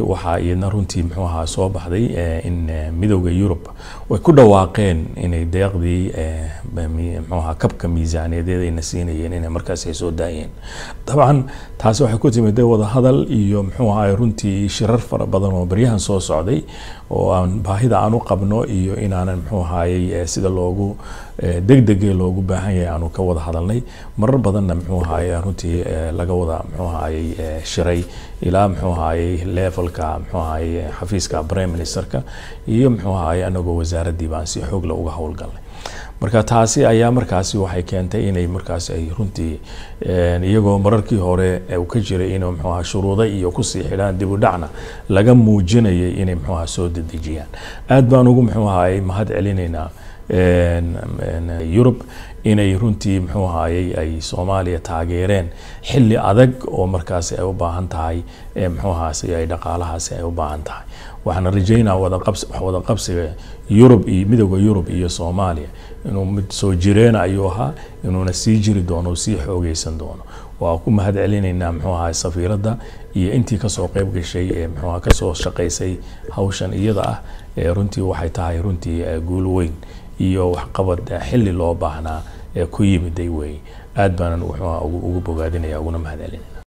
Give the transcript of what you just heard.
waxaa iyadna runtii muxuu ahaa soo baxday in midowda yurub way ku dhawaaqeen inay deeqdii muxuu ahaa kabka miisaaniyadeed ayna siinayeen inay markaas ay soo daayeen dabcan taasi waxay ku timid wada hadal iyo muxuu ahaa runtii shirar fara badan oo baryahan soo socday oo aan baahida aan u qabno iyo inaanan muxuu ahaayey sida loogu degdege loogu baahan yahay aanu ka wada hadalnay marar badanna muxuu ahaayey runtii laga wada muxuu ahaayey shiray ilaa muxuu ahaayey levelka muxuu ahaayey xafiiska prime ministerka iyo muxuu ahaayey anagoo wasaaraddii baan si xoogla uga howlgalnay marka taasi ayaa markaasi waxay keentay inay markaasi ay runtii iyagoo mararkii hore uu ka jiray inuu muxuu ahaa shuruuda iyo kusii xidhaan dib u dhacna laga muujinayay inay muxuu ahaa soo dedejiyaan aad baan ugu muxuu ahaayey mahad celinaynaa yurub inay runtii muxuu ahaayey ay soomaaliya taageereen xilli adag oo markaasi ay u baahan tahay muxuu ahaasi ay dhaqaalahaasi ay u baahan tahay waxaana rajaynaa wadaqabs wada qabsiga yurub iyo midowda yurub iyo soomaaliya inuu mid soo jireena ayuu ahaa inuuna sii jiri doono sii xoogeysan doono waa ku mahad celinaynaa muxuu ahaa safiiradda iyo intii kasoo qeyb gashay ee muxuu ahaa kasoo shaqaysay hawshan iyada ah ee runtii waxay tahay runtii guul weyn iyo waxqabad xilli loo baahnaa ee ku yimiday wey aad baanan wuxuu ugu bogaadinaya uguna mahad celinaya